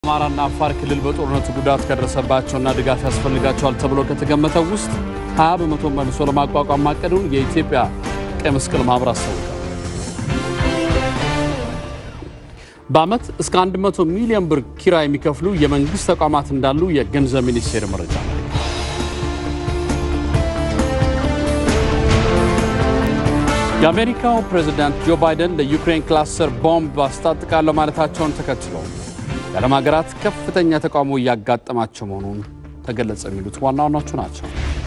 አማራና አፋር ክልል በጦርነቱ ጉዳት ከደረሰባቸውና ድጋፍ ያስፈልጋቸዋል ተብሎ ከተገመተው ውስጥ 20 በመቶ መልሶ ለማቋቋም ማቀዱን የኢትዮጵያ ቀይ መስቀል ማህበር አስታወቀ። በዓመት እስከ 100 ሚሊዮን ብር ኪራይ የሚከፍሉ የመንግስት ተቋማት እንዳሉ የገንዘብ ሚኒስቴር መረጃ የአሜሪካው ፕሬዝዳንት ጆ ባይደን ለዩክሬን ክላስተር ቦምብ አስታጥቃለሁ ማለታቸውን ተከትሎ የዓለም ሀገራት ከፍተኛ ተቃውሞ እያጋጠማቸው መሆኑን ተገለጸ። የሚሉት ዋና ዋናዎቹ ናቸው።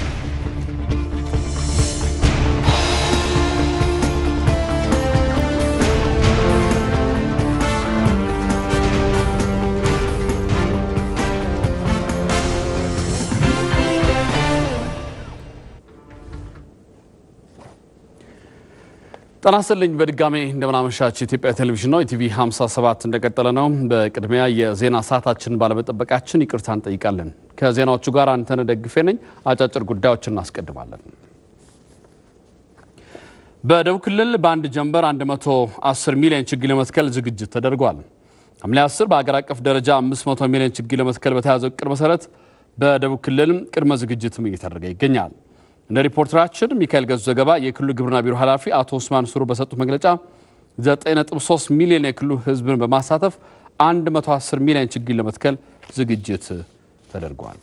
ጤና ይስጥልኝ በድጋሜ እንደምናመሻችሁ። የኢትዮጵያ ቴሌቪዥን ነው። ኢቲቪ 57 እንደቀጠለ ነው። በቅድሚያ የዜና ሰዓታችን ባለመጠበቃችን ይቅርታ እንጠይቃለን። ከዜናዎቹ ጋር አንተነህ ደግፌ ነኝ። አጫጭር ጉዳዮችን እናስቀድማለን። በደቡብ ክልል በአንድ ጀንበር 110 ሚሊዮን ችግኝ ለመትከል ዝግጅት ተደርጓል። ሐምሌ 10 በአገር አቀፍ ደረጃ 500 ሚሊዮን ችግኝ ለመትከል በተያዘው እቅድ መሰረት በደቡብ ክልል ቅድመ ዝግጅትም እየተደረገ ይገኛል። እንደ ሪፖርተራችን ሚካኤል ገዙ ዘገባ የክልሉ ግብርና ቢሮ ኃላፊ አቶ ኡስማን ሱሩ በሰጡት መግለጫ 9.3 ሚሊዮን የክልሉ ሕዝብን በማሳተፍ 110 ሚሊዮን ችግኝ ለመትከል ዝግጅት ተደርጓል።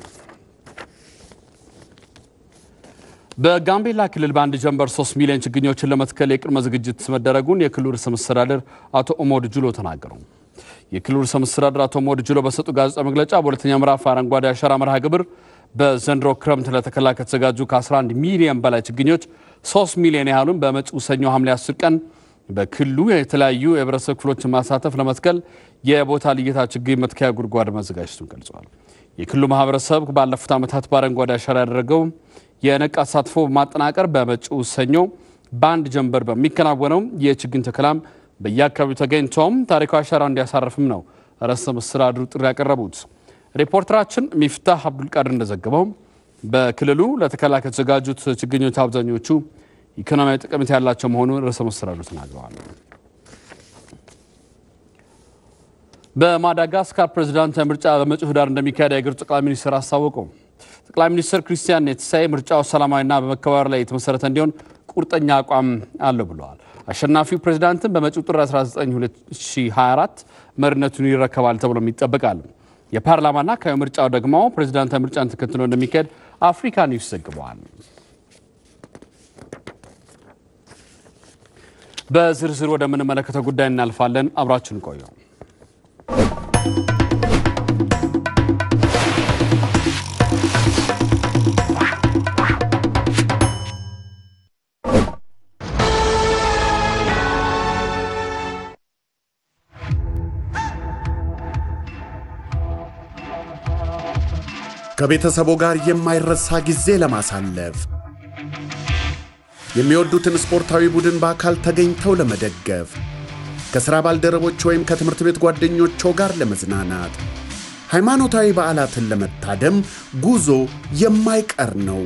በጋምቤላ ክልል በአንድ ጀንበር 3 ሚሊዮን ችግኞችን ለመትከል የቅድመ ዝግጅት መደረጉን የክልሉ ርዕሰ መስተዳደር አቶ ኦሞድ ጁሎ ተናገሩ። የክልሉ ርዕሰ መስተዳደር አቶ ኦሞድ ጁሎ በሰጡ ጋዜጣዊ መግለጫ በሁለተኛ ምዕራፍ አረንጓዴ አሻራ መርሃ ግብር በዘንድሮ ክረምት ለተከላ ከተዘጋጁ ከ11 ሚሊዮን በላይ ችግኞች 3 ሚሊዮን ያህሉን በመጪው ሰኞ ሐምሌ 10 ቀን በክልሉ የተለያዩ የህብረተሰብ ክፍሎችን ማሳተፍ ለመትከል የቦታ ልየታ ችግኝ መትከያ ጉድጓድ መዘጋጀቱን ገልጸዋል። የክልሉ ማህበረሰብ ባለፉት ዓመታት በአረንጓዴ አሻራ ያደረገው የነቃ ተሳትፎ በማጠናቀር በመጪው ሰኞ በአንድ ጀንበር በሚከናወነው የችግኝ ተከላም በየአካባቢው ተገኝተውም ታሪካዊ አሻራ እንዲያሳርፍም ነው ርዕሰ መስተዳድሩ ጥሪ ያቀረቡት። ሪፖርተራችን ሚፍታህ አብዱልቃድር እንደዘገበው በክልሉ ለተከላ ከተዘጋጁት ችግኞች አብዛኞቹ ኢኮኖሚያዊ ጠቀሜታ ያላቸው መሆኑን ርዕሰ መስተዳድሩ ተናግረዋል። በማዳጋስካር ፕሬዚዳንታዊ ምርጫ በመጪው ህዳር እንደሚካሄድ የአገሪቱ ጠቅላይ ሚኒስትር አስታወቁ። ጠቅላይ ሚኒስትር ክሪስቲያን ኔትሳይ ምርጫው ሰላማዊና በመከባበር ላይ የተመሰረተ እንዲሆን ቁርጠኛ አቋም አለው ብለዋል። አሸናፊው ፕሬዚዳንትን በመጪው ጥር 19 2024 መሪነቱን ይረከባል ተብሎም ይጠበቃል። የፓርላማና አካባቢ ምርጫው ደግሞ ፕሬዚዳንታዊ ምርጫን ተከትሎ እንደሚካሄድ አፍሪካ ኒውስ ዘግበዋል። በዝርዝር ወደምንመለከተው ጉዳይ እናልፋለን። አብራችን ቆዩ። ከቤተሰቦ ጋር የማይረሳ ጊዜ ለማሳለፍ የሚወዱትን ስፖርታዊ ቡድን በአካል ተገኝተው ለመደገፍ ከሥራ ባልደረቦች ወይም ከትምህርት ቤት ጓደኞቾ ጋር ለመዝናናት ሃይማኖታዊ በዓላትን ለመታደም ጉዞ የማይቀር ነው።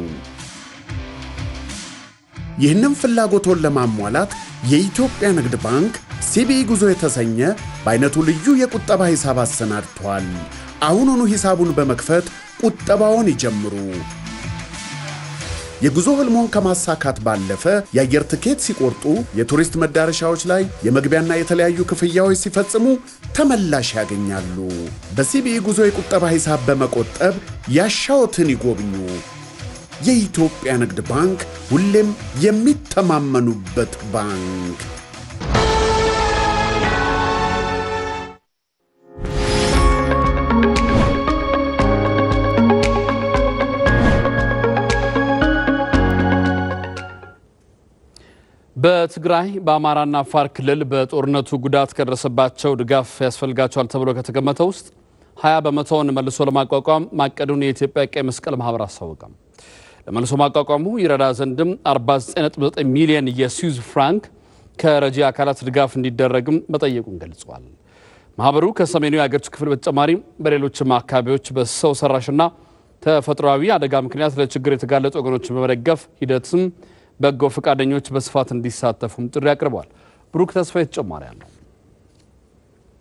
ይህንም ፍላጎቶን ለማሟላት የኢትዮጵያ ንግድ ባንክ ሲቢኢ ጉዞ የተሰኘ በዐይነቱ ልዩ የቁጠባ ሂሳብ አሰናድቷል። አሁኑኑ ሂሳቡን በመክፈት ቁጠባውን ይጀምሩ። የጉዞ ህልሞን ከማሳካት ባለፈ የአየር ትኬት ሲቆርጡ፣ የቱሪስት መዳረሻዎች ላይ የመግቢያና የተለያዩ ክፍያዎች ሲፈጽሙ ተመላሽ ያገኛሉ። በሲቢኢ ጉዞ የቁጠባ ሂሳብ በመቆጠብ ያሻዎትን ይጎብኙ። የኢትዮጵያ ንግድ ባንክ ሁሌም የሚተማመኑበት ባንክ። በትግራይ በአማራና አፋር ክልል በጦርነቱ ጉዳት ከደረሰባቸው ድጋፍ ያስፈልጋቸዋል ተብሎ ከተገመተው ውስጥ 20 በመቶውን መልሶ ለማቋቋም ማቀዱን የኢትዮጵያ ቀይ መስቀል ማህበር አስታወቀም። ለመልሶ ማቋቋሙ ይረዳ ዘንድም 49.9 ሚሊዮን የስዊዝ ፍራንክ ከረጂ አካላት ድጋፍ እንዲደረግም መጠየቁን ገልጿል። ማህበሩ ከሰሜኑ የአገሪቱ ክፍል በተጨማሪ በሌሎችም አካባቢዎች በሰው ሰራሽና ተፈጥሯዊ አደጋ ምክንያት ለችግር የተጋለጡ ወገኖችን በመደገፍ ሂደትም በጎ ፈቃደኞች በስፋት እንዲሳተፉም ጥሪ አቅርበዋል። ብሩክ ተስፋዬ ተጨማሪ አለው።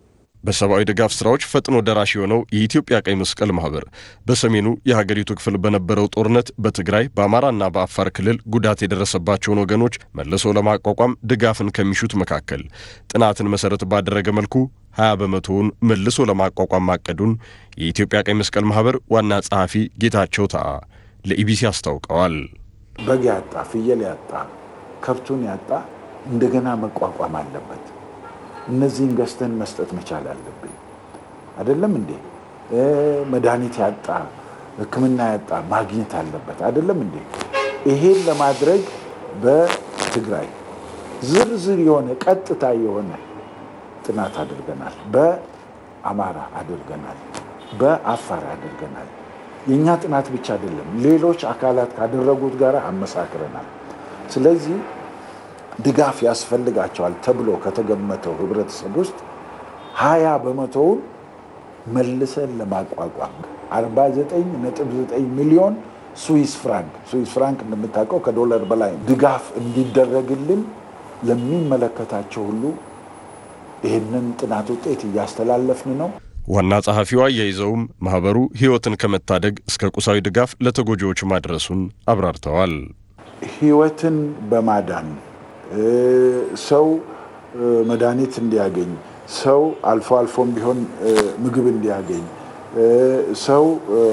በሰብአዊ ድጋፍ ስራዎች ፈጥኖ ደራሽ የሆነው የኢትዮጵያ ቀይ መስቀል ማህበር በሰሜኑ የሀገሪቱ ክፍል በነበረው ጦርነት በትግራይ በአማራና በአፋር ክልል ጉዳት የደረሰባቸውን ወገኖች መልሶ ለማቋቋም ድጋፍን ከሚሹት መካከል ጥናትን መሰረት ባደረገ መልኩ 20 በመቶውን መልሶ ለማቋቋም ማቀዱን የኢትዮጵያ ቀይ መስቀል ማህበር ዋና ጸሐፊ ጌታቸው ተአ ለኢቢሲ አስታውቀዋል። በግ ያጣ፣ ፍየል ያጣ፣ ከብቱን ያጣ እንደገና መቋቋም አለበት። እነዚህን ገዝተን መስጠት መቻል አለብን። አይደለም እንዴ? መድኃኒት ያጣ፣ ሕክምና ያጣ ማግኘት አለበት። አይደለም እንዴ? ይሄን ለማድረግ በትግራይ ዝርዝር የሆነ ቀጥታ የሆነ ጥናት አድርገናል። በአማራ አድርገናል። በአፋር አድርገናል። የእኛ ጥናት ብቻ አይደለም፣ ሌሎች አካላት ካደረጉት ጋር አመሳክረናል። ስለዚህ ድጋፍ ያስፈልጋቸዋል ተብሎ ከተገመተው ህብረተሰብ ውስጥ ሀያ በመቶውን መልሰን ለማቋቋም 49.9 ሚሊዮን ስዊስ ፍራንክ ስዊስ ፍራንክ እንደምታውቀው ከዶላር በላይ ድጋፍ እንዲደረግልን ለሚመለከታቸው ሁሉ ይህንን ጥናት ውጤት እያስተላለፍን ነው። ዋና ጸሐፊዋ አያይዘውም ማኅበሩ ሕይወትን ከመታደግ እስከ ቁሳዊ ድጋፍ ለተጎጂዎች ማድረሱን አብራርተዋል። ሕይወትን በማዳን ሰው መድኃኒት እንዲያገኝ፣ ሰው አልፎ አልፎም ቢሆን ምግብ እንዲያገኝ፣ ሰው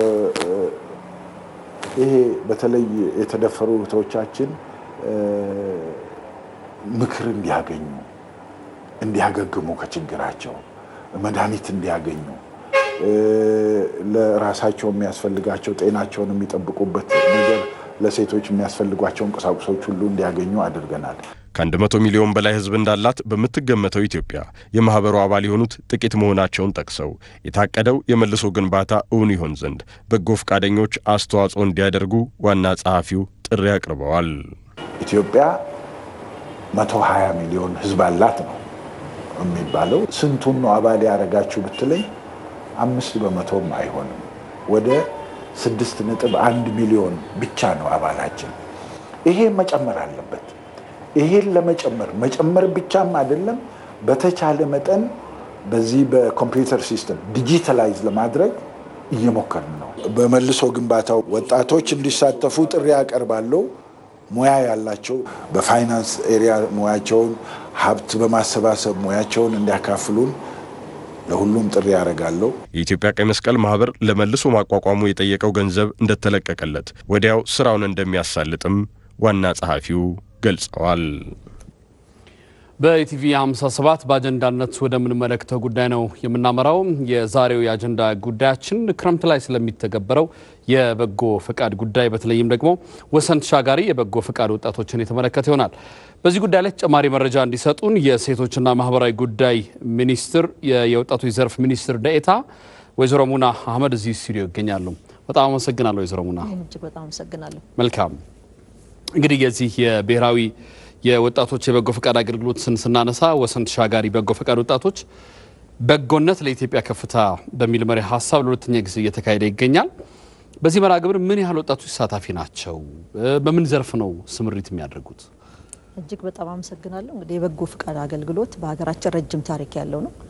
ይሄ በተለይ የተደፈሩ እህቶቻችን ምክር እንዲያገኙ፣ እንዲያገግሙ ከችግራቸው መድኃኒት እንዲያገኙ ለራሳቸው የሚያስፈልጋቸው ጤናቸውን የሚጠብቁበት ነገር ለሴቶች የሚያስፈልጓቸውን ቁሳቁሶች ሁሉ እንዲያገኙ አድርገናል። ከአንድ መቶ ሚሊዮን በላይ ሕዝብ እንዳላት በምትገመተው ኢትዮጵያ የማኅበሩ አባል የሆኑት ጥቂት መሆናቸውን ጠቅሰው የታቀደው የመልሶ ግንባታ እውን ይሆን ዘንድ በጎ ፈቃደኞች አስተዋጽኦ እንዲያደርጉ ዋና ጸሐፊው ጥሪ አቅርበዋል። ኢትዮጵያ መቶ ሀያ ሚሊዮን ሕዝብ አላት ነው የሚባለው። ስንቱን ነው አባል ያደረጋችሁ ብትለኝ አምስት በመቶም አይሆንም። ወደ ስድስት ነጥብ አንድ ሚሊዮን ብቻ ነው አባላችን። ይሄ መጨመር አለበት። ይሄን ለመጨመር መጨመር ብቻም አይደለም፣ በተቻለ መጠን በዚህ በኮምፒውተር ሲስተም ዲጂታላይዝ ለማድረግ እየሞከርን ነው። በመልሶ ግንባታው ወጣቶች እንዲሳተፉ ጥሪ ያቀርባለሁ። ሙያ ያላቸው በፋይናንስ ኤሪያ ሙያቸውን ሀብት በማሰባሰብ ሙያቸውን እንዲያካፍሉን ለሁሉም ጥሪ ያደርጋለሁ። የኢትዮጵያ ቀይ መስቀል ማኅበር ለመልሶ ማቋቋሙ የጠየቀው ገንዘብ እንደተለቀቀለት ወዲያው ስራውን እንደሚያሳልጥም ዋና ጸሐፊው ገልጸዋል። በኢቲቪ 57 በአጀንዳነት ወደምንመለከተው ጉዳይ ነው የምናመራው። የዛሬው የአጀንዳ ጉዳያችን ክረምት ላይ ስለሚተገበረው የበጎ ፈቃድ ጉዳይ በተለይም ደግሞ ወሰን ተሻጋሪ የበጎ ፈቃድ ወጣቶችን የተመለከተ ይሆናል። በዚህ ጉዳይ ላይ ተጨማሪ መረጃ እንዲሰጡን የሴቶችና ማህበራዊ ጉዳይ ሚኒስትር የወጣቶች ዘርፍ ሚኒስትር ደኤታ ወይዘሮ ሙና አህመድ እዚህ ስቱዲዮ ይገኛሉ። በጣም አመሰግናለሁ ወይዘሮ ሙና። እጅግ በጣም አመሰግናለሁ። መልካም እንግዲህ የዚህ የብሔራዊ የወጣቶች የበጎ ፈቃድ አገልግሎትን ስናነሳ ወሰን ተሻጋሪ በጎ ፈቃድ ወጣቶች በጎነት ለኢትዮጵያ ከፍታ በሚል መሪ ሀሳብ ለሁለተኛ ጊዜ እየተካሄደ ይገኛል። በዚህ መርሃ ግብር ምን ያህል ወጣቶች ተሳታፊ ናቸው? በምን ዘርፍ ነው ስምሪት የሚያደርጉት? እጅግ በጣም አመሰግናለሁ። እንግዲህ የበጎ ፈቃድ አገልግሎት በሀገራችን ረጅም ታሪክ ያለው ነው።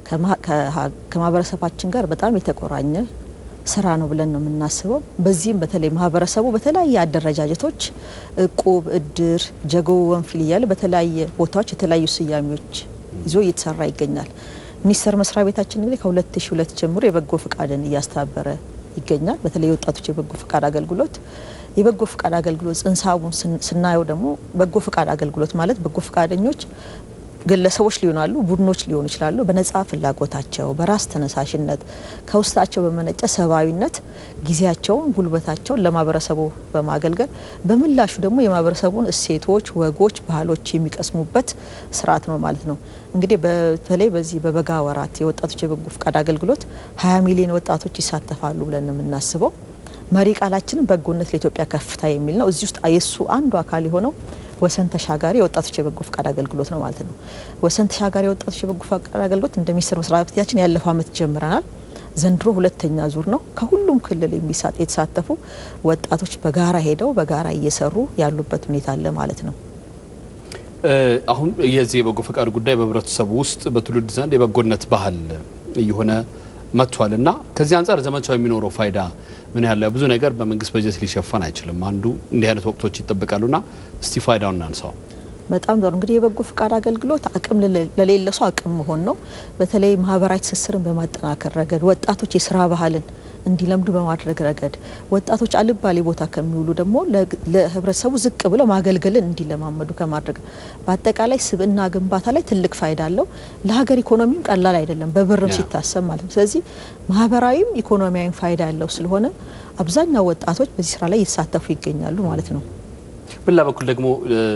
ከማህበረሰባችን ጋር በጣም የተቆራኘ ስራ ነው ብለን ነው የምናስበው። በዚህም በተለይ ማህበረሰቡ በተለያየ አደረጃጀቶች እቁብ፣ እድር፣ ጀጎ፣ ወንፊል እያለ በተለያየ ቦታዎች የተለያዩ ስያሜዎች ይዞ እየተሰራ ይገኛል። ሚኒስቴር መስሪያ ቤታችን እንግዲህ ከ2002 ጀምሮ የበጎ ፈቃድን እያስተባበረ ይገኛል። በተለይ የወጣቶች የበጎ ፈቃድ አገልግሎት የበጎ ፈቃድ አገልግሎት ጽንሰ ሀሳቡን ስናየው ደግሞ በጎ ፈቃድ አገልግሎት ማለት በጎ ፈቃደኞች ግለሰቦች ሊሆናሉ፣ ቡድኖች ሊሆኑ ይችላሉ። በነጻ ፍላጎታቸው በራስ ተነሳሽነት ከውስጣቸው በመነጨ ሰብአዊነት ጊዜያቸውን፣ ጉልበታቸውን ለማህበረሰቡ በማገልገል በምላሹ ደግሞ የማህበረሰቡን እሴቶች፣ ወጎች፣ ባህሎች የሚቀስሙበት ስርዓት ነው ማለት ነው። እንግዲህ በተለይ በዚህ በበጋ ወራት የወጣቶች የበጎ ፈቃድ አገልግሎት 20 ሚሊዮን ወጣቶች ይሳተፋሉ ብለን ነው የምናስበው። መሪ ቃላችንን በጎነት ለኢትዮጵያ ከፍታ የሚል ነው። እዚህ ውስጥ የእሱ አንዱ አካል የሆነው ወሰን ተሻጋሪ የወጣቶች የበጎ ፈቃድ አገልግሎት ነው ማለት ነው። ወሰን ተሻጋሪ የወጣቶች የበጎ ፈቃድ አገልግሎት እንደ ሚኒስቴር መስሪያ ቤታችን ያለፈው ዓመት ጀምረናል። ዘንድሮ ሁለተኛ ዙር ነው። ከሁሉም ክልል የሚሳት የተሳተፉ ወጣቶች በጋራ ሄደው በጋራ እየሰሩ ያሉበት ሁኔታ አለ ማለት ነው። አሁን የዚህ የበጎ ፈቃድ ጉዳይ በህብረተሰቡ ውስጥ በትውልድ ዘንድ የበጎነት ባህል እየሆነ መጥቷል እና ከዚህ አንጻር ዘመቻው የሚኖረው ፋይዳ ምን ያለ ብዙ ነገር በመንግስት በጀት ሊሸፈን አይችልም። አንዱ እንዲህ አይነት ወቅቶች ይጠበቃሉና እስቲ ፋይዳውን እናንሳው። በጣም ጥሩ እንግዲህ የበጎ ፍቃድ አገልግሎት አቅም ለሌለ ሰው አቅም መሆን ነው። በተለይ ማህበራዊ ትስስርን በማጠናከር ረገድ ወጣቶች የስራ ባህልን እንዲለምዱ በማድረግ ረገድ ወጣቶች አልባሌ ቦታ ከሚውሉ ደግሞ ለህብረተሰቡ ዝቅ ብለው ማገልገልን እንዲለማመዱ ከማድረግ በአጠቃላይ ስብዕና ግንባታ ላይ ትልቅ ፋይዳ አለው። ለሀገር ኢኮኖሚም ቀላል አይደለም፣ በብርም ሲታሰብ ማለት ነው። ስለዚህ ማህበራዊም ኢኮኖሚያዊም ፋይዳ ያለው ስለሆነ አብዛኛው ወጣቶች በዚህ ስራ ላይ እየተሳተፉ ይገኛሉ ማለት ነው። በሌላ በኩል ደግሞ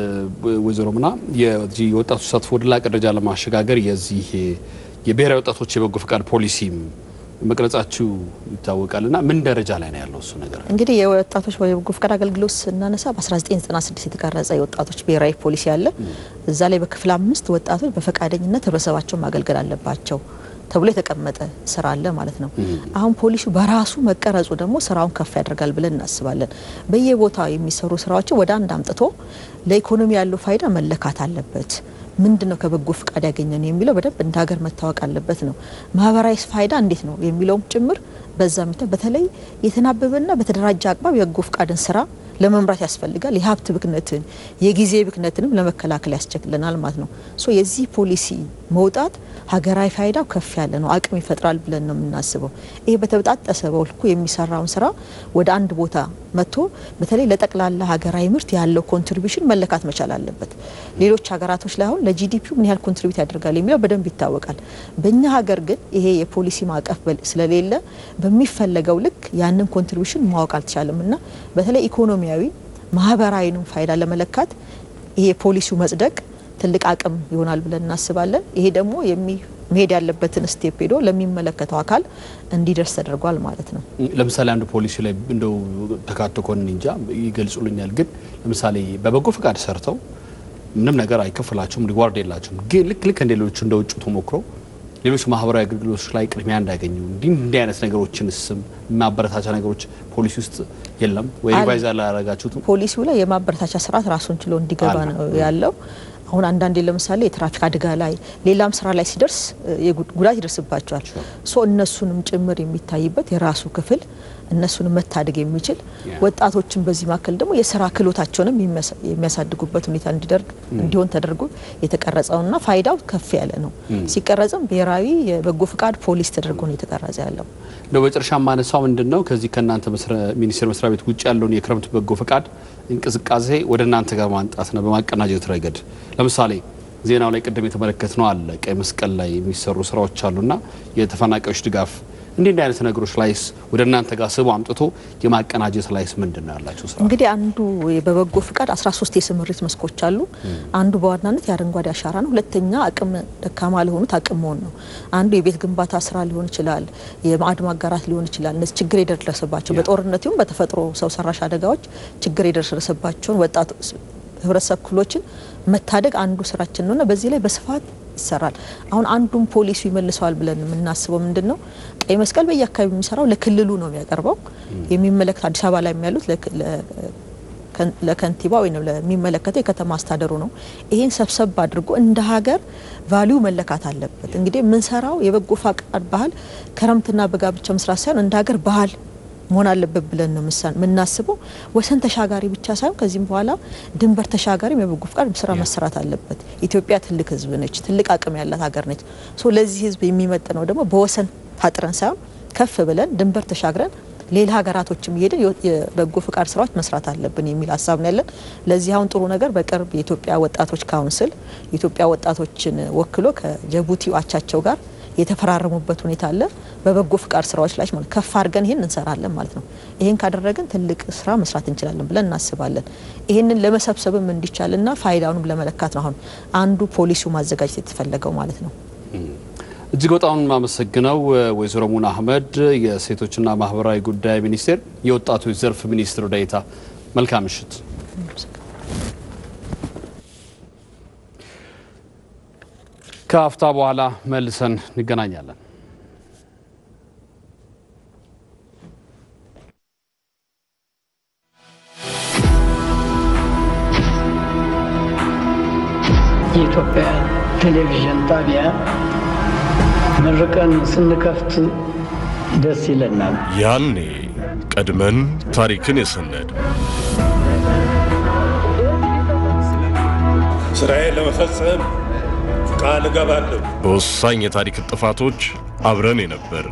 ወይዘሮ ምና የወጣቶች ተሳትፎ ወደ ላቀ ደረጃ ለማሸጋገር የዚህ የብሔራዊ ወጣቶች የበጎ ፈቃድ ፖሊሲም መቅረጻችሁ ይታወቃል እና ምን ደረጃ ላይ ነው ያለው እሱ ነገር? እንግዲህ የወጣቶች የበጎ ፈቃድ አገልግሎት ስናነሳ በ1996 የተቀረጸ የወጣቶች ብሔራዊ ፖሊሲ አለ። እዛ ላይ በክፍል አምስት ወጣቶች በፈቃደኝነት ህብረተሰባቸውን ማገልገል አለባቸው ተብሎ የተቀመጠ ስራ አለ ማለት ነው። አሁን ፖሊሲው በራሱ መቀረጹ ደግሞ ስራውን ከፍ ያደርጋል ብለን እናስባለን። በየቦታው የሚሰሩ ስራዎችን ወደ አንድ አምጥቶ ለኢኮኖሚ ያለው ፋይዳ መለካት አለበት። ምንድን ነው ከበጎ ፍቃድ ያገኘን የሚለው በደንብ እንደ ሀገር መታወቅ አለበት ነው። ማህበራዊ ፋይዳ እንዴት ነው የሚለውም ጭምር በዛ ሚታ በተለይ የተናበበና በተደራጀ አግባብ የበጎ ፍቃድን ስራ ለመምራት ያስፈልጋል። የሀብት ብክነትን የጊዜ ብክነትንም ለመከላከል ያስችለናል ማለት ነው። ሶ የዚህ ፖሊሲ መውጣት ሀገራዊ ፋይዳው ከፍ ያለ ነው፣ አቅም ይፈጥራል ብለን ነው የምናስበው። ይሄ በተበጣጠሰ በልኩ የሚሰራውን ስራ ወደ አንድ ቦታ መጥቶ በተለይ ለጠቅላላ ሀገራዊ ምርት ያለው ኮንትሪቢሽን መለካት መቻል አለበት። ሌሎች ሀገራቶች ላይ አሁን ለጂዲፒው ምን ያህል ኮንትሪቢዩት ያደርጋል የሚለው በደንብ ይታወቃል። በእኛ ሀገር ግን ይሄ የፖሊሲ ማዕቀፍ ስለሌለ በሚፈለገው ልክ ያንን ኮንትሪቢሽን ማወቅ አልተቻለም እና በተለይ ኢኮኖሚያዊ ማህበራዊንም ፋይዳ ለመለካት ይሄ የፖሊሲው መጽደቅ ትልቅ አቅም ይሆናል ብለን እናስባለን። ይሄ ደግሞ መሄድ ያለበትን ስቴፕ ሄዶ ለሚመለከተው አካል እንዲደርስ ተደርጓል ማለት ነው። ለምሳሌ አንዱ ፖሊሲ ላይ እንደው ተካቶ ከሆነ እንጃ ይገልጹልኛል። ግን ለምሳሌ በበጎ ፈቃድ ሰርተው ምንም ነገር አይከፍላቸውም፣ ሪዋርድ የላቸውም። ግን ልክ ልክ እንደ ሌሎቹ እንደ ውጭ ተሞክሮ ሌሎች ማህበራዊ አገልግሎቶች ላይ ቅድሚያ እንዳያገኙ እንዲህ እንዲህ አይነት ነገሮችን ስም ማበረታቻ ነገሮች ፖሊሲ ውስጥ የለም ወይ? ሪቫይዝ አላረጋችሁትም? ፖሊሲው ላይ የማበረታቻ ስርዓት ራሱን ችሎ እንዲገባ ነው ያለው። አሁን አንዳንዴ ለምሳሌ የትራፊክ አደጋ ላይ ሌላም ስራ ላይ ሲደርስ ጉዳት ይደርስባቸዋል። ሶ እነሱንም ጭምር የሚታይበት የራሱ ክፍል እነሱንም መታደግ የሚችል ወጣቶችን በዚህ መካከል ደግሞ የስራ ክህሎታቸውንም የሚያሳድጉበት ሁኔታ እንዲደርግ እንዲሆን ተደርጎ የተቀረጸውና ፋይዳው ከፍ ያለ ነው። ሲቀረጽም ብሔራዊ የበጎ ፍቃድ ፖሊስ ተደርጎ ነው የተቀረጸ ያለው። እንደው በመጨረሻ ማነሳው ምንድን ነው ከዚህ ከእናንተ ሚኒስቴር መስሪያ ቤት ውጭ ያለውን የክረምት በጎ ፍቃድ እንቅስቃሴ ወደ እናንተ ጋር ማምጣት ነው በማቀናጀት ረገድ ለምሳሌ ዜናው ላይ ቅድም የተመለከትነው አለ ቀይ መስቀል ላይ የሚሰሩ ስራዎች አሉና የተፈናቃዮች ድጋፍ እንዲህ እንዲህ አይነት ነገሮች ላይስ ወደ እናንተ ጋር ስቦ አምጥቶ የማቀናጀት ላይስ ምንድን ነው ያላቸው ስራ? እንግዲህ አንዱ በበጎ ፍቃድ 13 የስምሪት መስኮች አሉ። አንዱ በዋናነት የአረንጓዴ አሻራ ነው። ሁለተኛ አቅም ደካማ ለሆኑት አቅም መሆን ነው። አንዱ የቤት ግንባታ ስራ ሊሆን ይችላል፣ የማዕድ ማጋራት ሊሆን ይችላል። እነዚህ ችግር የደረሰባቸው በጦርነት ይሁን በተፈጥሮ ሰው ሰራሽ አደጋዎች ችግር የደረሰባቸውን ወጣት ህብረተሰብ ክፍሎችን መታደግ አንዱ ስራችን ነውና በዚህ ላይ በስፋት ይሰራል። አሁን አንዱን ፖሊሱ ይመልሰዋል ብለን የምናስበው ምንድን ነው? ቀይ መስቀል በየአካባቢ የሚሰራው ለክልሉ ነው የሚያቀርበው። የሚመለከት አዲስ አበባ ላይ ያሉት ለከንቲባ ወይም ለሚመለከተው የከተማ አስተዳደሩ ነው። ይሄን ሰብሰብ አድርጎ እንደ ሀገር ቫሊዩ መለካት አለበት። እንግዲህ የምንሰራው የበጎ ፈቃድ ባህል ክረምትና በጋ ብቻ መስራት ሳይሆን እንደ ሀገር ባህል መሆን አለበት ብለን ነው የምናስበው። ወሰን ተሻጋሪ ብቻ ሳይሆን ከዚህም በኋላ ድንበር ተሻጋሪም የበጎ ፍቃድ ስራ መሰራት አለበት። ኢትዮጵያ ትልቅ ሕዝብ ነች፣ ትልቅ አቅም ያላት ሀገር ነች። ሶ ለዚህ ሕዝብ የሚመጥነው ደግሞ በወሰን ታጥረን ሳይሆን ከፍ ብለን ድንበር ተሻግረን ሌላ ሀገራቶችም እየሄድን የበጎ ፍቃድ ስራዎች መስራት አለብን የሚል ሀሳብ ነው ያለን። ለዚህ አሁን ጥሩ ነገር በቅርብ የኢትዮጵያ ወጣቶች ካውንስል የኢትዮጵያ ወጣቶችን ወክሎ ከጅቡቲ አቻቸው ጋር የተፈራረሙበት ሁኔታ አለ። በበጎ ፍቃድ ስራዎች ላይ ማለት ከፍ አድርገን ይህን እንሰራለን ማለት ነው። ይህን ካደረግን ትልቅ ስራ መስራት እንችላለን ብለን እናስባለን። ይህንን ለመሰብሰብም እንዲቻልና ፋይዳውንም ለመለካት ነው አሁን አንዱ ፖሊሲው ማዘጋጀት የተፈለገው ማለት ነው። እጅግ በጣም የማመሰግነው ወይዘሮ ሙና አህመድ የሴቶችና ማህበራዊ ጉዳይ ሚኒስቴር የወጣቶች ዘርፍ ሚኒስትር ዴኤታ። መልካም ምሽት። ከአፍታ በኋላ መልሰን እንገናኛለን። የኢትዮጵያ ቴሌቪዥን ጣቢያ መርቀን ስንከፍት ደስ ይለናል። ያኔ ቀድመን ታሪክን የሰነድ ስራዬን ለመፈጸም ቃል እገባለሁ። በወሳኝ የታሪክ ጥፋቶች አብረን የነበርን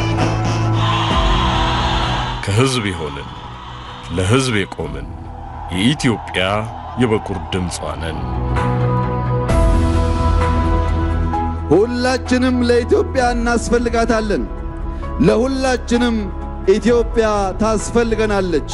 ከሕዝብ የሆንን ለሕዝብ የቆምን የኢትዮጵያ የበኩር ድምጿ ነን። ሁላችንም ለኢትዮጵያ እናስፈልጋታለን። ለሁላችንም ኢትዮጵያ ታስፈልገናለች።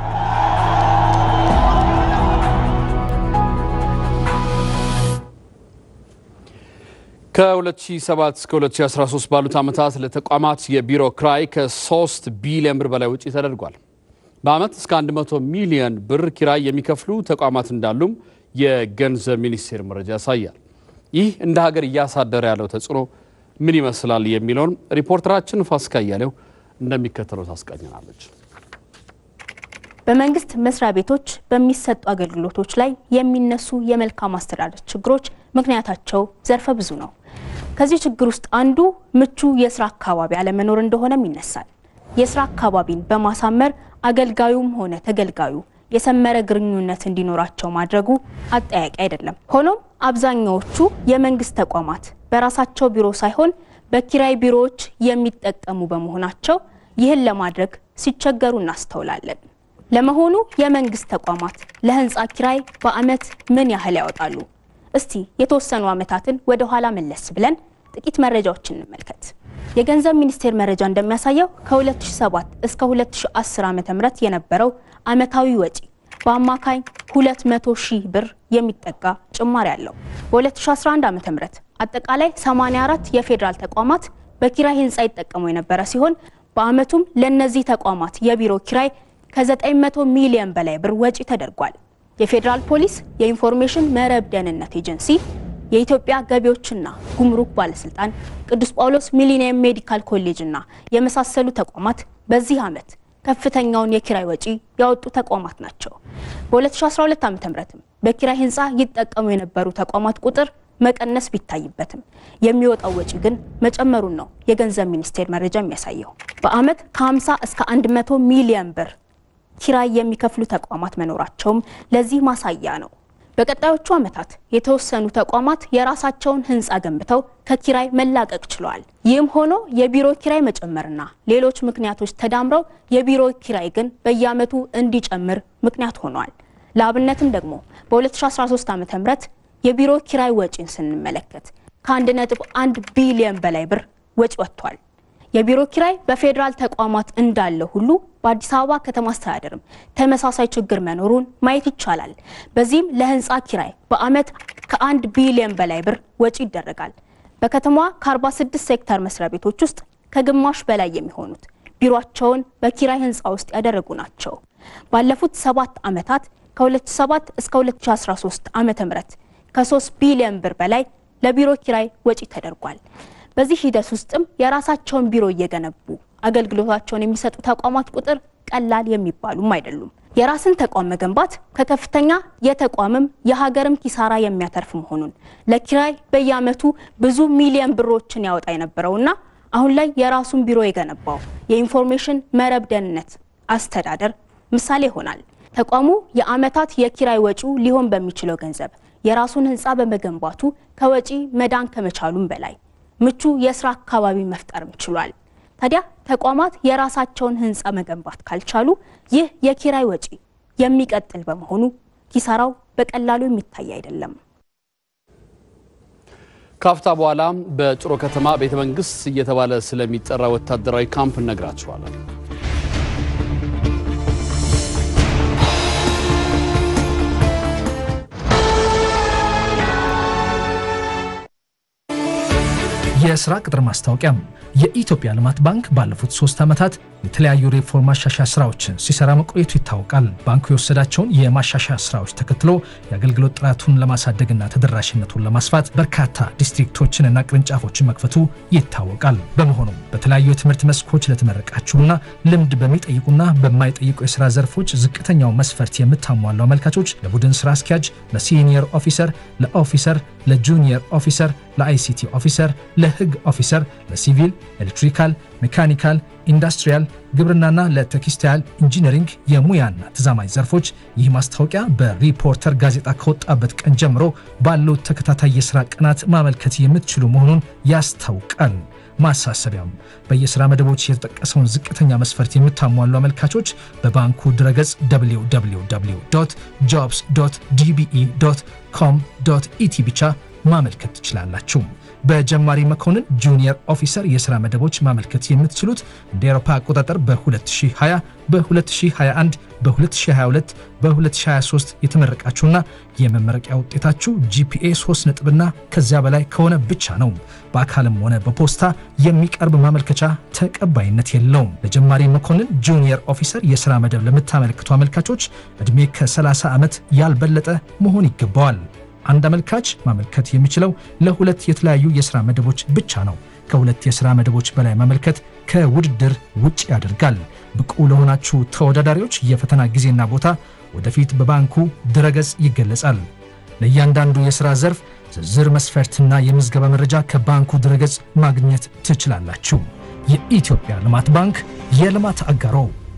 ከ2007 እስከ 2013 ባሉት ዓመታት ለተቋማት የቢሮ ክራይ ከ3 ቢሊዮን ብር በላይ ውጪ ተደርጓል። በዓመት እስከ 100 ሚሊዮን ብር ኪራይ የሚከፍሉ ተቋማት እንዳሉም የገንዘብ ሚኒስቴር መረጃ ያሳያል። ይህ እንደ ሀገር እያሳደረ ያለው ተጽዕኖ ምን ይመስላል የሚለውን ሪፖርተራችን ፋሲካ እያሌው እንደሚከተለው ታስቃኘናለች። በመንግስት መስሪያ ቤቶች በሚሰጡ አገልግሎቶች ላይ የሚነሱ የመልካም አስተዳደር ችግሮች ምክንያታቸው ዘርፈ ብዙ ነው። ከዚህ ችግር ውስጥ አንዱ ምቹ የስራ አካባቢ አለመኖር እንደሆነም ይነሳል። የስራ አካባቢን በማሳመር አገልጋዩም ሆነ ተገልጋዩ የሰመረ ግንኙነት እንዲኖራቸው ማድረጉ አጠያቂ አይደለም። ሆኖም አብዛኛዎቹ የመንግስት ተቋማት በራሳቸው ቢሮ ሳይሆን በኪራይ ቢሮዎች የሚጠቀሙ በመሆናቸው ይህን ለማድረግ ሲቸገሩ እናስተውላለን። ለመሆኑ የመንግስት ተቋማት ለህንፃ ኪራይ በአመት ምን ያህል ያወጣሉ? እስቲ የተወሰኑ ዓመታትን ወደ ኋላ መለስ ብለን ጥቂት መረጃዎችን እንመልከት። የገንዘብ ሚኒስቴር መረጃ እንደሚያሳየው ከ2007 እስከ 2010 ዓ.ም የነበረው አመታዊ ወጪ በአማካኝ 200 ሺህ ብር የሚጠጋ ጭማሪ አለው። በ2011 ዓ.ም አጠቃላይ 84 የፌዴራል ተቋማት በኪራይ ህንፃ ይጠቀሙ የነበረ ሲሆን በአመቱም ለእነዚህ ተቋማት የቢሮ ኪራይ ከ900 ሚሊዮን በላይ ብር ወጪ ተደርጓል። የፌዴራል ፖሊስ፣ የኢንፎርሜሽን መረብ ደህንነት ኤጀንሲ፣ የኢትዮጵያ ገቢዎችና ጉምሩክ ባለስልጣን፣ ቅዱስ ጳውሎስ ሚሊኒየም ሜዲካል ኮሌጅና የመሳሰሉ ተቋማት በዚህ ዓመት ከፍተኛውን የኪራይ ወጪ ያወጡ ተቋማት ናቸው። በ2012 ዓ.ም በኪራይ ህንፃ ይጠቀሙ የነበሩ ተቋማት ቁጥር መቀነስ ቢታይበትም የሚወጣው ወጪ ግን መጨመሩን ነው የገንዘብ ሚኒስቴር መረጃ የሚያሳየው። በአመት ከ50 እስከ 100 ሚሊዮን ብር ኪራይ የሚከፍሉ ተቋማት መኖራቸውም ለዚህ ማሳያ ነው። በቀጣዮቹ ዓመታት የተወሰኑ ተቋማት የራሳቸውን ህንፃ ገንብተው ከኪራይ መላቀቅ ችለዋል። ይህም ሆኖ የቢሮ ኪራይ መጨመርና ሌሎች ምክንያቶች ተዳምረው የቢሮ ኪራይ ግን በየዓመቱ እንዲጨምር ምክንያት ሆኗል። ለአብነትም ደግሞ በ2013 ዓ ም የቢሮ ኪራይ ወጪን ስንመለከት ከ1.1 ቢሊዮን በላይ ብር ወጪ ወጥቷል። የቢሮ ኪራይ በፌዴራል ተቋማት እንዳለ ሁሉ በአዲስ አበባ ከተማ አስተዳደርም ተመሳሳይ ችግር መኖሩን ማየት ይቻላል። በዚህም ለህንፃ ኪራይ በአመት ከአንድ ቢሊዮን በላይ ብር ወጪ ይደረጋል። በከተማዋ ከ46 ሴክተር መስሪያ ቤቶች ውስጥ ከግማሽ በላይ የሚሆኑት ቢሮቸውን በኪራይ ህንፃ ውስጥ ያደረጉ ናቸው። ባለፉት ሰባት ዓመታት ከ2007 እስከ 2013 ዓ ም ከ3 ቢሊዮን ብር በላይ ለቢሮ ኪራይ ወጪ ተደርጓል። በዚህ ሂደት ውስጥም የራሳቸውን ቢሮ እየገነቡ አገልግሎታቸውን የሚሰጡ ተቋማት ቁጥር ቀላል የሚባሉም አይደሉም። የራስን ተቋም መገንባት ከከፍተኛ የተቋምም የሀገርም ኪሳራ የሚያተርፍ መሆኑን ለኪራይ በየዓመቱ ብዙ ሚሊዮን ብሮችን ያወጣ የነበረውና አሁን ላይ የራሱን ቢሮ የገነባው የኢንፎርሜሽን መረብ ደህንነት አስተዳደር ምሳሌ ይሆናል። ተቋሙ የዓመታት የኪራይ ወጪው ሊሆን በሚችለው ገንዘብ የራሱን ህንፃ በመገንባቱ ከወጪ መዳን ከመቻሉም በላይ ምቹ የስራ አካባቢ መፍጠርም ችሏል። ታዲያ ተቋማት የራሳቸውን ህንፃ መገንባት ካልቻሉ ይህ የኪራይ ወጪ የሚቀጥል በመሆኑ ኪሳራው በቀላሉ የሚታይ አይደለም። ካፍታ በኋላ በጭሮ ከተማ ቤተ መንግስት እየተባለ ስለሚጠራ ወታደራዊ ካምፕ እነግራችኋለን። የስራ ቅጥር ማስታወቂያ የኢትዮጵያ ልማት ባንክ ባለፉት ሶስት ዓመታት የተለያዩ ሪፎርም ማሻሻያ ስራዎችን ሲሰራ መቆየቱ ይታወቃል። ባንኩ የወሰዳቸውን የማሻሻያ ስራዎች ተከትሎ የአገልግሎት ጥራቱን ለማሳደግና ተደራሽነቱን ለማስፋት በርካታ ዲስትሪክቶችንና ቅርንጫፎችን መክፈቱ ይታወቃል። በመሆኑም በተለያዩ የትምህርት መስኮች ለተመረቃችሁና ልምድ በሚጠይቁና በማይጠይቁ የስራ ዘርፎች ዝቅተኛው መስፈርት የምታሟሉ አመልካቾች ለቡድን ስራ አስኪያጅ፣ ለሲኒየር ኦፊሰር፣ ለኦፊሰር፣ ለጁኒየር ኦፊሰር፣ ለአይሲቲ ኦፊሰር፣ ለህግ ኦፊሰር፣ ለሲቪል፣ ኤሌክትሪካል፣ ሜካኒካል፣ ኢንዱስትሪያል፣ ግብርናና ለቴክስታይል ኢንጂነሪንግ የሙያና ተዛማኝ ዘርፎች ይህ ማስታወቂያ በሪፖርተር ጋዜጣ ከወጣበት ቀን ጀምሮ ባሉት ተከታታይ የስራ ቀናት ማመልከት የምትችሉ መሆኑን ያስታውቃል። ማሳሰቢያም በየስራ መደቦች የተጠቀሰውን ዝቅተኛ መስፈርት የምታሟሉ አመልካቾች በባንኩ ድረገጽ www ጆብስ ዲቢኢ ኮም ኢቲ ብቻ ማመልከት ትችላላችሁ። በጀማሪ መኮንን ጁኒየር ኦፊሰር የሥራ መደቦች ማመልከት የምትችሉት እንደ አውሮፓ አቆጣጠር በ2020 በ2021 በ2022 በ2023 የተመረቃችሁና የመመረቂያ ውጤታችሁ ጂፒኤ 3 ነጥብና ከዚያ በላይ ከሆነ ብቻ ነው። በአካልም ሆነ በፖስታ የሚቀርብ ማመልከቻ ተቀባይነት የለውም። ለጀማሪ መኮንን ጁኒየር ኦፊሰር የሥራ መደብ ለምታመለክቱ አመልካቾች ዕድሜ ከ30 ዓመት ያልበለጠ መሆን ይገባዋል። አንድ አመልካች ማመልከት የሚችለው ለሁለት የተለያዩ የሥራ መደቦች ብቻ ነው። ከሁለት የሥራ መደቦች በላይ ማመልከት ከውድድር ውጭ ያደርጋል። ብቁ ለሆናችሁ ተወዳዳሪዎች የፈተና ጊዜና ቦታ ወደፊት በባንኩ ድረገጽ ይገለጻል። ለእያንዳንዱ የሥራ ዘርፍ ዝርዝር መስፈርትና የምዝገባ መረጃ ከባንኩ ድረገጽ ማግኘት ትችላላችሁ። የኢትዮጵያ ልማት ባንክ የልማት አጋሮ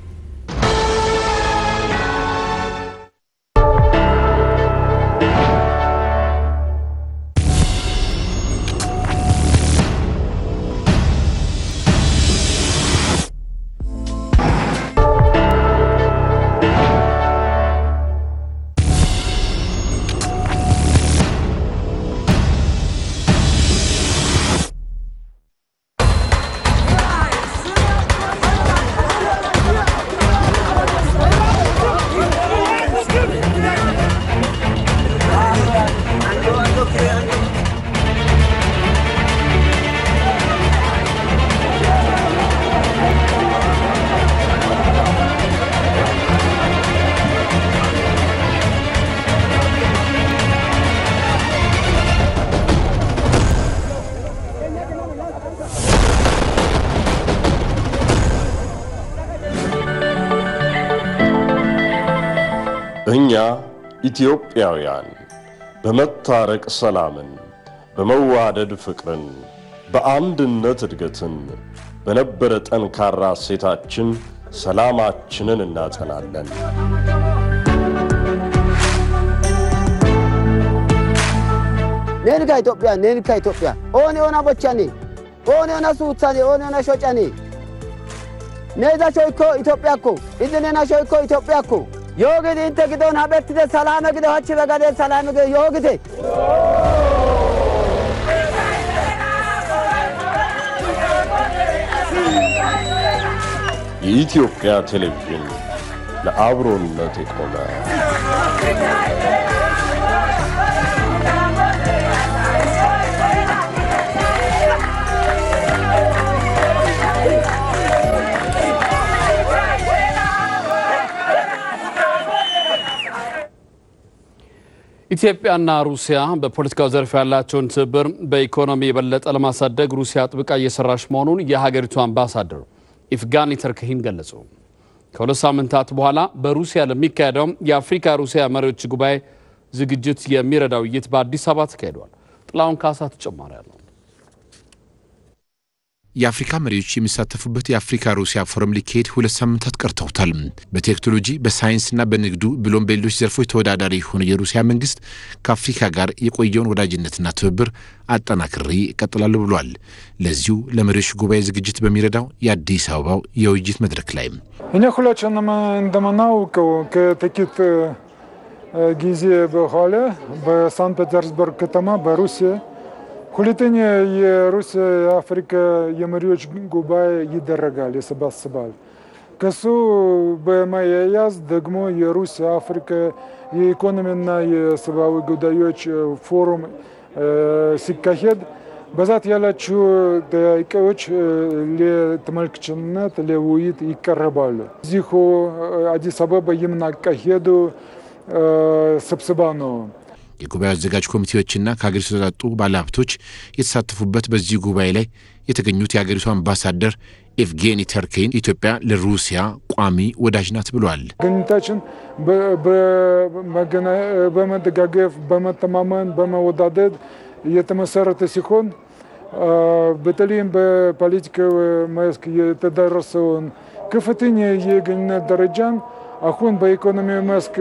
እኛ ኢትዮጵያውያን በመታረቅ ሰላምን፣ በመዋደድ ፍቅርን፣ በአንድነት እድገትን፣ በነበረ ጠንካራ እሴታችን ሰላማችንን እናጸናለን። ኔንካ ኢትዮጵያ ኔንካ ኢትዮጵያ ኦኔ ኦና ቦቻኔ ኦኔ ኦና ሱታኔ ኦኔ ኦና ሾጫኔ ኔዛ ሾይኮ ኢትዮጵያ ኮ ኢዝ ኔና ሾይኮ ኢትዮጵያ ኮ ዮግድ ኢንተ ግዶን ሀበትተ ሰላመ ግደ ሆች በገደ ሰላመ ግደ ዮግቴ የኢትዮጵያ ቴሌቪዥን ለአብሮነት የቆመ ኢትዮጵያና ሩሲያ በፖለቲካው ዘርፍ ያላቸውን ትብብር በኢኮኖሚ የበለጠ ለማሳደግ ሩሲያ ጥብቃ እየሰራች መሆኑን የሀገሪቱ አምባሳደር ኢፍጋኒ ተርክሂን ገለጹ። ከሁለት ሳምንታት በኋላ በሩሲያ ለሚካሄደው የአፍሪካ ሩሲያ መሪዎች ጉባኤ ዝግጅት የሚረዳ ውይይት በአዲስ አበባ ተካሂዷል። ጥላሁን ካሳ ተጨማሪ አለው። የአፍሪካ መሪዎች የሚሳተፉበት የአፍሪካ ሩሲያ ፎረም ሊካሄድ ሁለት ሳምንታት ቀርተውታል። በቴክኖሎጂ በሳይንስና በንግዱ ብሎም በሌሎች ዘርፎች ተወዳዳሪ የሆነው የሩሲያ መንግስት ከአፍሪካ ጋር የቆየውን ወዳጅነትና ትብብር አጠናክሬ እቀጥላለሁ ብሏል። ለዚሁ ለመሪዎች ጉባኤ ዝግጅት በሚረዳው የአዲስ አበባው የውይይት መድረክ ላይ እኔ ሁላችንም እንደምናውቀው ከጥቂት ጊዜ በኋላ በሳንት ፔተርስበርግ ከተማ በሩሲያ ሁለተኛ የሩሲያ የአፍሪካ የመሪዎች ጉባኤ ይደረጋል፣ ይሰባስባል። ከሱ በማያያዝ ደግሞ የሩሲያ አፍሪካ የኢኮኖሚና የሰብአዊ ጉዳዮች ፎሩም ሲካሄድ በዛት ያላችሁ ጥያቄዎች ለተመልካችነት ለውይይት ይቀርባሉ። እዚሁ አዲስ አበባ የምናካሄዱ ስብሰባ ነው። የጉባኤው አዘጋጅ ኮሚቴዎችና ከሀገሪቱ የተውጣጡ ባለሀብቶች የተሳተፉበት በዚህ ጉባኤ ላይ የተገኙት የሀገሪቱ አምባሳደር ኤቭጌኒ ተርኬን ኢትዮጵያ ለሩሲያ ቋሚ ወዳጅ ናት ብለዋል። ግንኙነታችን በመደጋገፍ፣ በመተማመን፣ በመወዳደድ የተመሰረተ ሲሆን በተለይም በፖለቲካዊ መስክ የተደረሰውን ከፍተኛ የግንኙነት ደረጃን አሁን በኢኮኖሚ መስክ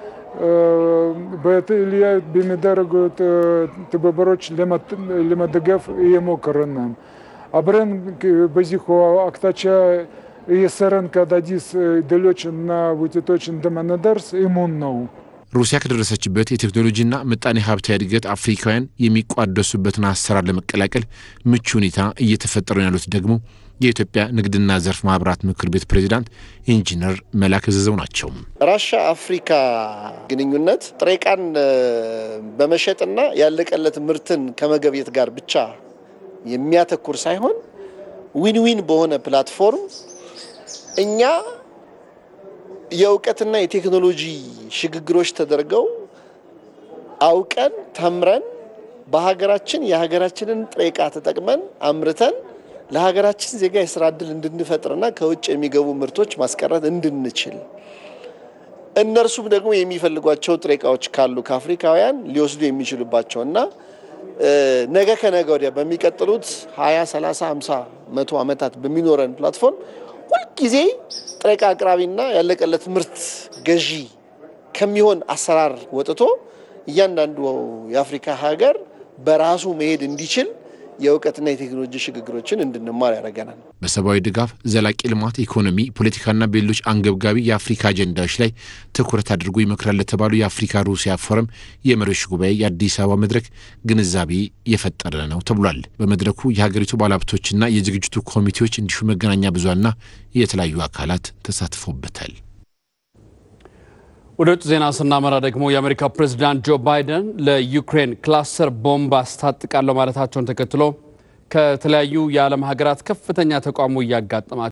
በተለያዩ በሚደረጉት ትብብሮች ለመደገፍ እየሞከርን ነው። አብረን በዚሁ አቅጣጫ እየሰራን ከአዳዲስ ድሎች እና ውጤቶች እንደምንደርስ እሙን ነው። ሩሲያ ከደረሰችበት የቴክኖሎጂና ምጣኔ ሀብታዊ እድገት አፍሪካውያን የሚቋደሱበትን አሰራር ለመቀላቀል ምቹ ሁኔታ እየተፈጠሩ ያሉት ደግሞ የኢትዮጵያ ንግድና ዘርፍ ማህበራት ምክር ቤት ፕሬዚዳንት ኢንጂነር መላክ ዘዘው ናቸው። ራሻ አፍሪካ ግንኙነት ጥሬ ዕቃን በመሸጥና ያለቀለት ምርትን ከመገብየት ጋር ብቻ የሚያተኩር ሳይሆን ዊን ዊን በሆነ ፕላትፎርም እኛ የእውቀትና የቴክኖሎጂ ሽግግሮች ተደርገው አውቀን ተምረን በሀገራችን የሀገራችንን ጥሬ ዕቃ ተጠቅመን አምርተን ለሀገራችን ዜጋ የስራ እድል እንድንፈጥርና ከውጭ የሚገቡ ምርቶች ማስቀረት እንድንችል እነርሱም ደግሞ የሚፈልጓቸው ጥሬ ዕቃዎች ካሉ ከአፍሪካውያን ሊወስዱ የሚችሉባቸው እና ነገ ከነገ ወዲያ በሚቀጥሉት 20፣ 30፣ 50፣ መቶ ዓመታት በሚኖረን ፕላትፎርም ሁልጊዜ ጥሬ ዕቃ አቅራቢና ያለቀለት ምርት ገዢ ከሚሆን አሰራር ወጥቶ እያንዳንዱ የአፍሪካ ሀገር በራሱ መሄድ እንዲችል የእውቀትና የቴክኖሎጂ ሽግግሮችን እንድንማር ያደርገናል። በሰብአዊ ድጋፍ፣ ዘላቂ ልማት፣ ኢኮኖሚ፣ ፖለቲካና በሌሎች አንገብጋቢ የአፍሪካ አጀንዳዎች ላይ ትኩረት አድርጎ ይመክራል ለተባሉ የአፍሪካ ሩሲያ ፎረም የመሪዎች ጉባኤ የአዲስ አበባ መድረክ ግንዛቤ የፈጠረ ነው ተብሏል። በመድረኩ የሀገሪቱ ባለሀብቶችና የዝግጅቱ ኮሚቴዎች እንዲሁም መገናኛ ብዙሃንና የተለያዩ አካላት ተሳትፎበታል። ወደ ውጭ ዜና ስናመራ ደግሞ የአሜሪካ ፕሬዝዳንት ጆ ባይደን ለዩክሬን ክላስተር ቦምብ አስታጥቃለሁ ማለታቸውን ተከትሎ ከተለያዩ የዓለም ሀገራት ከፍተኛ ተቃውሞ እያጋጠማቸው